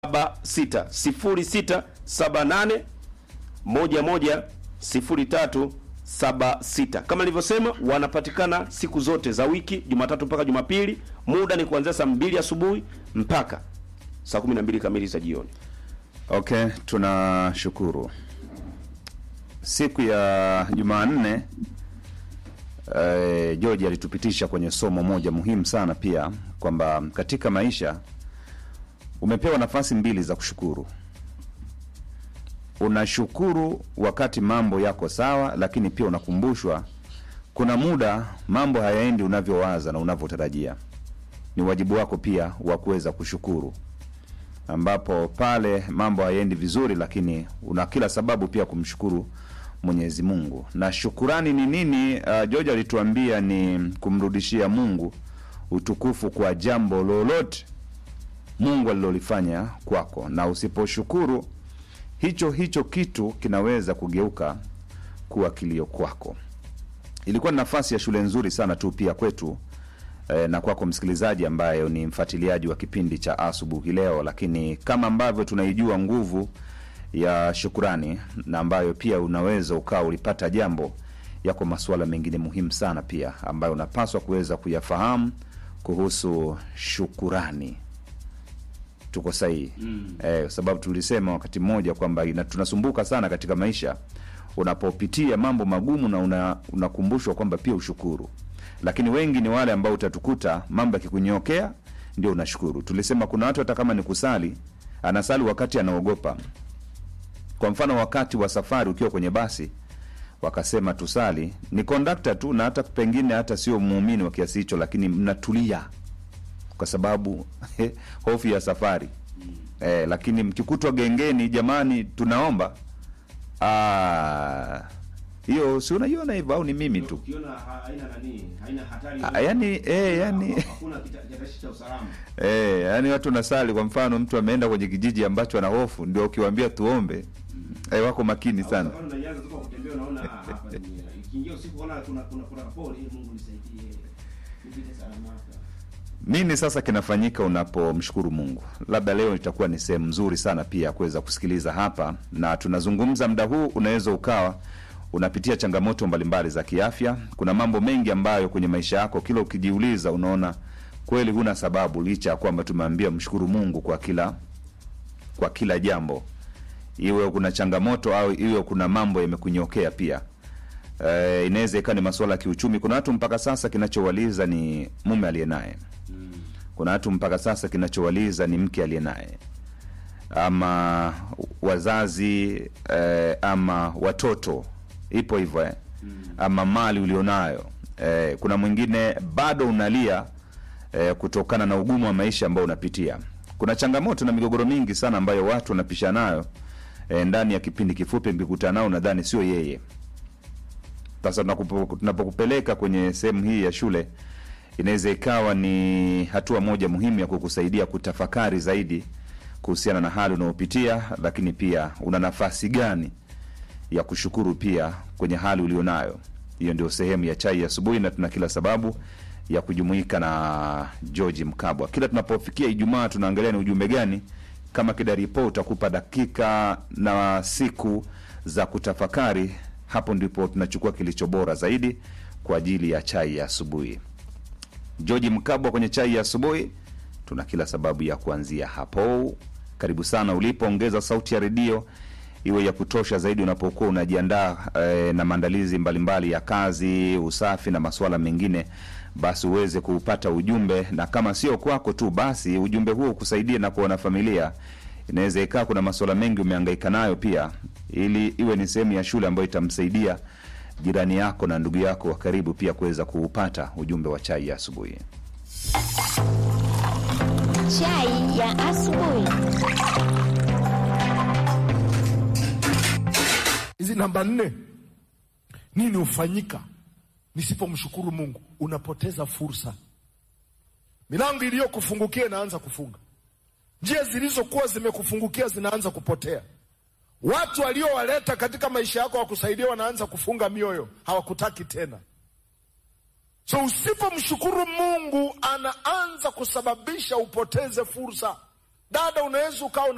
sita sifuri sita saba nane moja moja sifuri tatu saba sita. Kama nilivyosema, wanapatikana siku zote za wiki, Jumatatu mpaka Jumapili. Muda ni kuanzia saa mbili asubuhi mpaka saa kumi na mbili kamili za jioni. Okay, tunashukuru. Siku ya Jumanne eh, George alitupitisha kwenye somo moja muhimu sana pia kwamba katika maisha umepewa nafasi mbili za kushukuru. Unashukuru wakati mambo yako sawa, lakini pia unakumbushwa kuna muda mambo hayaendi unavyowaza na unavyotarajia. Ni wajibu wako pia wa kuweza kushukuru ambapo pale mambo hayaendi vizuri, lakini una kila sababu pia kumshukuru Mwenyezi Mungu. Na shukurani ni nini? Uh, George alituambia ni kumrudishia Mungu utukufu kwa jambo lolote Mungu alilolifanya kwako, na usiposhukuru hicho hicho kitu kinaweza kugeuka kuwa kilio kwako. Ilikuwa ni nafasi ya shule nzuri sana tu pia kwetu eh, na kwako msikilizaji ambaye ni mfuatiliaji wa kipindi cha asubuhi leo, lakini kama ambavyo tunaijua nguvu ya shukurani na ambayo pia unaweza ukawa ulipata jambo, yako masuala mengine muhimu sana pia ambayo unapaswa kuweza kuyafahamu kuhusu shukurani. Tuko sahihi mm. Eh, kwa sababu tulisema wakati mmoja kwamba ina- tunasumbuka sana katika maisha unapopitia mambo magumu na una, unakumbushwa kwamba pia ushukuru, lakini wengi ni wale ambao utatukuta mambo yakikunyokea ndio unashukuru. Tulisema kuna watu hata kama ni kusali, anasali wakati anaogopa. Kwa mfano wakati wa safari ukiwa kwenye basi wakasema tusali, ni kondakta tu na hata pengine hata sio muumini wa kiasi hicho, lakini mnatulia kwa sababu hofu ya safari eh, lakini mkikutwa gengeni, jamani, tunaomba Ah, hiyo si unaiona hivyo au ni mimi tu? Ukiona haina nani, haina hatari. Ah, yani eh, yani hakuna kitataishi cha usalama. eh, yani watu nasali. Kwa mfano mtu ameenda kwenye kijiji ambacho ana hofu, ndio ukiwaambia tuombe eh, wako makini sana. Safari unaianza tu kwa kutembea, unaona ah, hapa ni ikiingia usiku, unaona kuna kuna kuna pole. Eh, Mungu nisaidie, nipite salama hapa. Nini sasa kinafanyika unapomshukuru Mungu? Labda leo itakuwa ni sehemu nzuri sana pia ya kuweza kusikiliza hapa, na tunazungumza muda huu, unaweza ukawa unapitia changamoto mbalimbali za kiafya. Kuna mambo mengi ambayo kwenye maisha yako kila ukijiuliza, unaona kweli huna sababu, licha ya kwamba tumeambia mshukuru Mungu kwa kila kwa kila jambo, iwe kuna changamoto au iwe kuna mambo yamekunyokea pia. Eh, inaweza ikawa ni masuala ya kiuchumi. Kuna watu mpaka sasa kinachowaliza ni mume aliye naye kuna watu mpaka sasa kinachowaliza ni mke aliye naye ama wazazi eh, ama watoto ipo hivyo eh. ama mali ulionayo eh, kuna mwingine bado unalia eh, kutokana na ugumu wa maisha ambao unapitia kuna changamoto na migogoro mingi sana ambayo watu wanapisha nayo eh, ndani ya kipindi kifupi mkikutana nao nadhani sio yeye sasa tunakupo- tunapokupeleka kwenye sehemu hii ya shule inaweza ikawa ni hatua moja muhimu ya kukusaidia kutafakari zaidi kuhusiana na hali unayopitia, lakini pia una nafasi gani ya kushukuru pia kwenye hali ulionayo. Hiyo ndio sehemu ya chai ya asubuhi, na tuna kila sababu ya kujumuika na George Mkabwa. Kila tunapofikia Ijumaa tunaangalia ni ujumbe gani kama Kidaripo utakupa dakika na siku za kutafakari. Hapo ndipo tunachukua kilicho bora zaidi kwa ajili ya chai ya asubuhi. George Mkabwa kwenye chai ya asubuhi, tuna kila sababu ya kuanzia hapo. Karibu sana ulipo, ongeza sauti ya redio iwe ya kutosha zaidi unapokuwa unajiandaa eh, na maandalizi mbalimbali ya kazi, usafi na masuala mengine, basi uweze kuupata ujumbe, na kama sio kwako tu, basi ujumbe huo ukusaidie na kuona familia. Inaweza ikawa kuna masuala mengi umehangaika nayo pia, ili iwe ni sehemu ya shule ambayo itamsaidia jirani yako na ndugu yako wa karibu pia kuweza kuupata ujumbe wa chai ya asubuhi. Chai ya asubuhi. hizi namba nne nini hufanyika nisipomshukuru mungu unapoteza fursa milango iliyokufungukia inaanza kufunga njia zilizokuwa zimekufungukia zinaanza kupotea watu waliowaleta katika maisha yako wakusaidia wanaanza kufunga mioyo hawakutaki tena so usipomshukuru mungu anaanza kusababisha upoteze fursa dada unaweza ukawa una